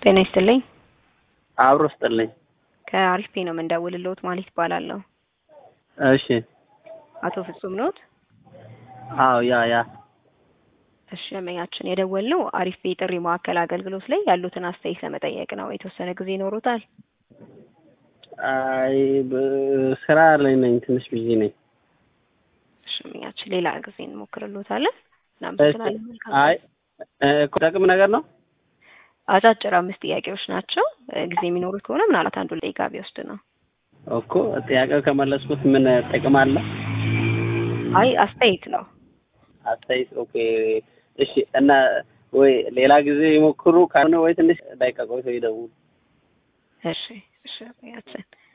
ጤና ይስጥልኝ። አብሮ ስጥልኝ። ከአሪፍ ፔ ነው የምንደውልልዎት ማለት ይባላለሁ። እሺ። አቶ ፍጹም ኖት? አዎ፣ ያ ያ። እሺ ደንበኛችን የደወልነው አሪፍ ፔ ጥሪ ማዕከል አገልግሎት ላይ ያሉትን አስተያየት ለመጠየቅ ነው። የተወሰነ ጊዜ ይኖሩታል? አይ በ- ስራ ላይ ነኝ፣ ትንሽ ቢዚ ነኝ። እሺ ደንበኛችን ሌላ ጊዜ እንሞክርልዎታለን። እናመሰግናለን። መልካም አይ እ፣ እኮ ጠቅም ነገር ነው። አጫጭር አምስት ጥያቄዎች ናቸው። እ፣ ጊዜ የሚኖሩት ከሆነ ምናልባት አንዱ ደቂቃ ቢወስድ ነው። እኮ ጥያቄው ከመለስኩት ምን ጥቅም አለ? አይ አስተያየት ነው። አስተያየት። ኦኬ፣ እሺ። እና ወይ ሌላ ጊዜ ይሞክሩ ካልሆነ ወይ ትንሽ ደቂቃ ቆይቶ ይደውሉ። እሺ እሺ ደንበኛችን